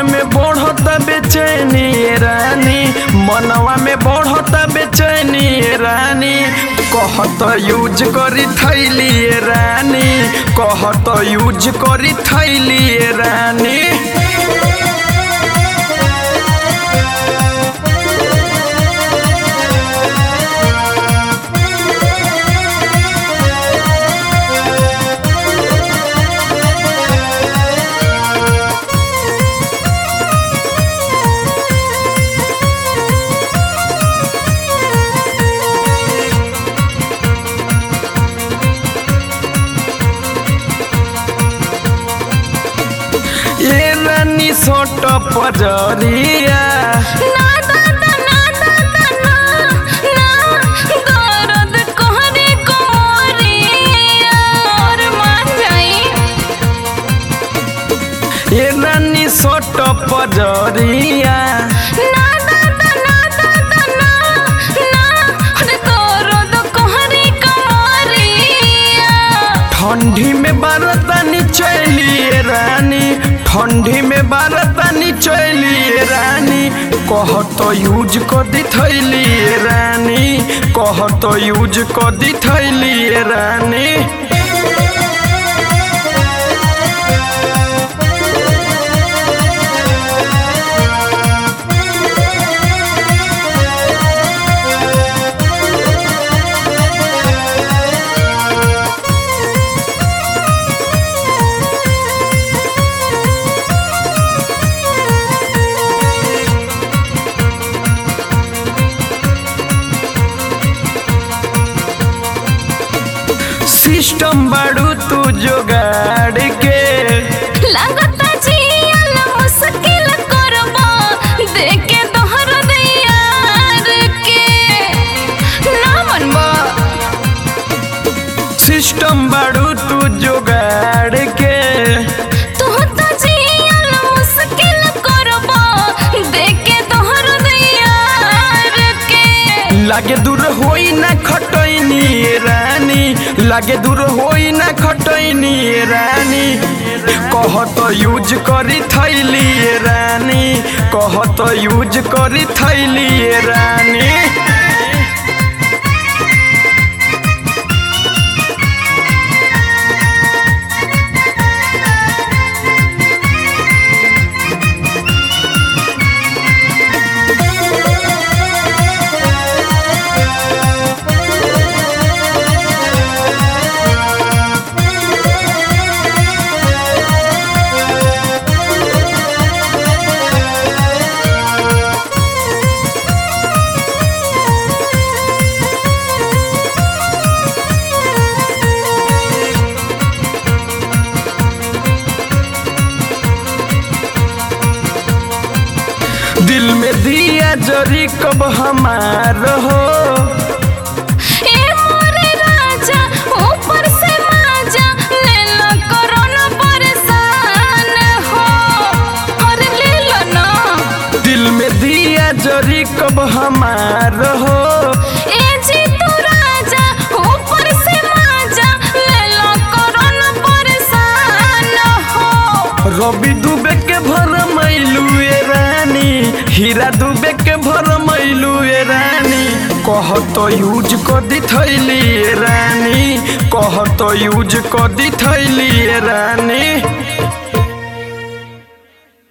में बढ़त बेचैनी ए रानी मनवा में बढ़त बेचैनी ए रानी कहत यूज करी थैली ए रानी कहत यूज करी थैली ए रानी ए रानी सोट पजरिया ना दादा ना दादा ना ना दर्द कहरे कोरिया और मान जाई ए रानी सोट पजरिया ना दादा ना दादा ना ना अरे दर्द कहरे कोरिया ठंडी में बारतानी चलिए रानी ठंडी में बारतानी चलिए रानी कह तो यूज कर दी थैली रानी कह तो यूज कर दी थैली रानी सिस्टम बाड़ू तू जोगाड़ के लगता जियल मुश्किल करबा देखे तोहर दियार के ना मनबा सिस्टम बाड़ू तू जोगाड़ के तू तो जियल मुश्किल करबा देखे तोहर दियार के लागे दूर होई ना खटैनी रानी लागे दूर होई ना खटैनी रानी कह तो यूज करी थैली रानी कह तो यूज करी थैली रानी दिल में दिया जरी कब हमार हो ए मोरे राजा ऊपर से माजा ले लो कोरोना परेशान हो अरे ले लो ना दिल में दिया जरी कब हमार हो ए जी तू राजा ऊपर से माजा ले लो कोरोना परेशान हो रवि दुबे के भर मैलू ए रानी हीरा दुबे के भर मैलू ए रानी कह तो यूज कर दी थैली ए रानी कह तो यूज कर दी थैली ए रानी